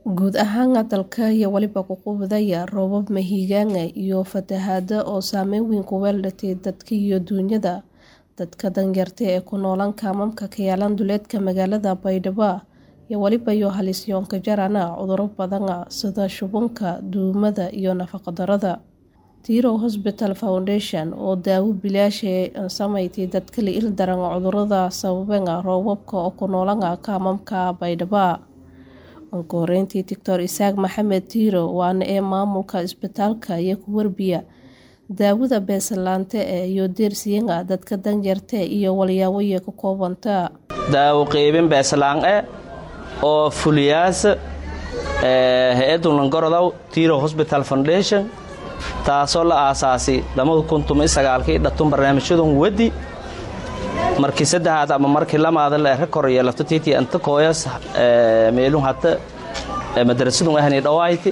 Guud ahaan dalka iyo waliba ququbadaya roobab mahiigaana iyo fatahaado oo saameyn weyn ku yeelatay dadka iyo duunyada. Dadka danyarta ee ku noolaan kaamamka ka yaalan duleedka magaalada Baydhabo iyo waliba iyo halisyoon ka jarana cudurro badan sida shubanka, duumada iyo nafaqo darrada. Tiro Hospital Foundation oo daawo bilaash ah samaysay dadka la ildaran cudurrada sababay roobabka oo ku noolaan kaamamka Baydhabo. Ugu horeyntii Dr. Isaaq Maxamed Tiro waana ee maamulka isbitaalka iyo ku warbiya daawada beesalaanta iyo deersiyada dadka danyarta iyo walyaabo ka koobanta. daawo qaybin beesalaan eh oo fuliyaasa hay-adda langorodow Tiro Hospital Foundation taasoo la aasaasay kii dhatun barnaamijyadan wadi markii saddexaad ama markii lamaada la ere kor yeelato tiiti anta kooyas meelun hata madarasadun ahni dhawayti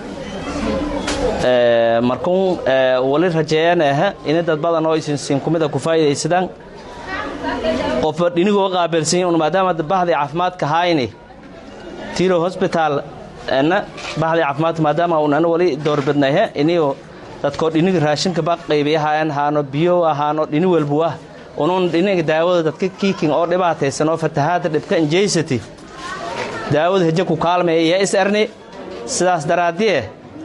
markuun wali rajeeyaan ah in dad badan oo isinsiin kumida ku faa'iidaysadaan qofa dhinigoo qaabilsan un maadaama bahdii caafimaadka hayni Tiro Hospital ana bahdii caafimaadka maadaama un ana wali doorbidnay iniyo dadkoo dhiniga raashinka ba qaybiyahayaan haano biyo ahaano dhini walbu ah unun dhiniga daawada dadka kiikin oo dhibaataysan oo fatahaada dhibka injaysati daawada heje ku kaalmaya yaa is erni sidaas daraaddiye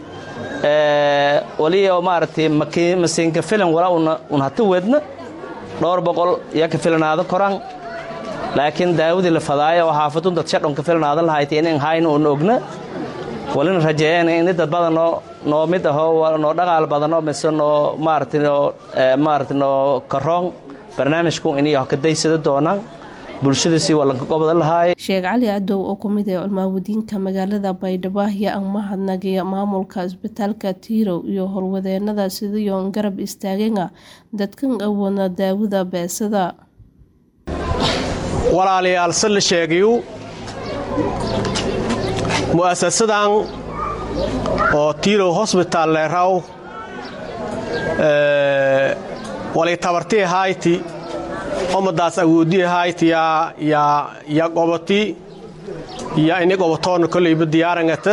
wali oo maaragtay masiinka filan wala un hata wedna dhowr boqol yaa ka filanaado koran laakiin daawadii la fadaayo oo xaafadun dad shadhon ka filanaado lahaytay inan hayna un ogna walina rajeeyeen in dad badan noo noo mid ahoo noo dhaqaal badanoo mise noo maaragtay noo maaragtay noo karoon barnaamijku inay ka daysada doonaan bulshadiisii waa lanka gobda lahaay sheekh cali cadow oo ku mid ah culmaawadiinka magaalada baydhabo ayaa ang mahadnagay maamulka isbitaalka tiirow iyo howlwadeenada sidayoon garab istaagana dadkan awoodna daawada beesada walaalayaal se la sheegayu mu'asasadan oo tiirow hosbitaal leeraw walay tabartii hayti omadaas awoodii hayti ya qoboti ya ini qobotoona kolayba diyaarangata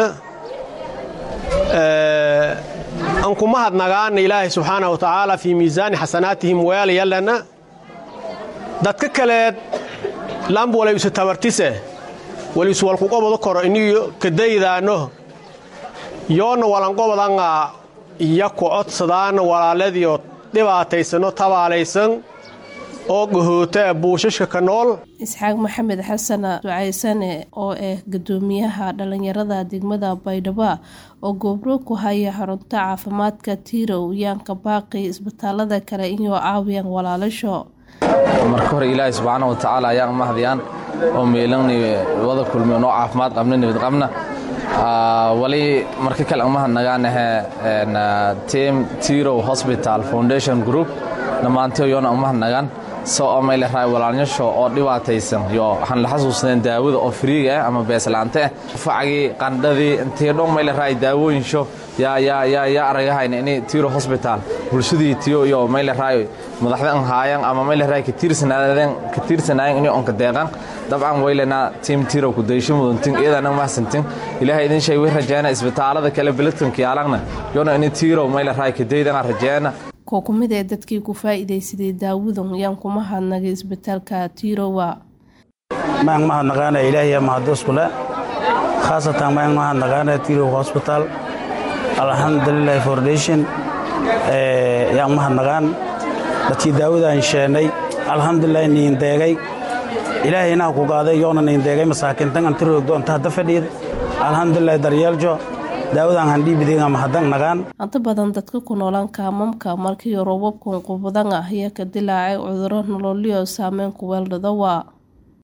anku mahadnagaana ilaahay subxaana wa tacaala fii miisaani xasanaatihim weelayallana dadka kaleed lamb walay isu tabartise wali isu walku qobodo koro iniyo kadaydaano yoonna walanqobodanga iya ku codsadaana walaaladiio dhibaataysano tabaalaysan oo gahoota buushashka ka nool isxaaq maxamed xasan ducaysane oo ah gudoomiyaha dhallinyarada degmada baydhabo oo goobro ku haya xarunta caafimaadka tiirow yaanka baaqi isbitaalada kale inuu caawiyaan walaalasho marka hore ilaahay subxaana wa tacaala ayaan mahdiyaan oo meelani wada kulmi noo caafimaad qabna nabad qabna wali marka kale umahadnagaanahe team tiro hospital foundation group dhammaantay yoona umahadnagaan soo omayle raay walaalnyasho oo dhibaataysan yo waxaan la xasuusneen daawada oo friiga ah ama beeslaante ah facgii qandhadii intii dhan mayle raay daawooyinsho yaa yaa yaa yaa aragahayna ini tiro hospital bulshadii tiyo iyo mayle raay madaxdan haayan ama mayle raay katiirsanaadeen katiirsanaayeen inay onka deeqan dabcan waylena tiim tiro ku daysho mudantin iyadana mahsantin ilaahay idin shay way rajeena isbitaalada kale biladkanka yaalangna yoona ini tiro mayle raay kadaydan rajeena koo ku mid ee dadkii ku faa'iidaysaday daawadan yaan kuma hadnagay isbitaalka tirowa maan mahadnaqaana ilaahiya mahadusule khaasatan maan mahadnaqaana tirow hosbitaal alxamdulilahi foundation yaan mahadnaqaan dadkii daawadaan sheennay alxamdulilahi niin deegay ilaahayna ha ku qaaday yoona niin deegay masaakiintan an tiroogdo inta hadda fadhiid alxamdulilahi daryeeljo daawadan handhiibidinga mahadang nagaan inta badan dadka ku noolaan kaamamka markii roobabkan qubadan ah ayaa ka dilaacay cudurro nololyo saameyn ku weeldhada waa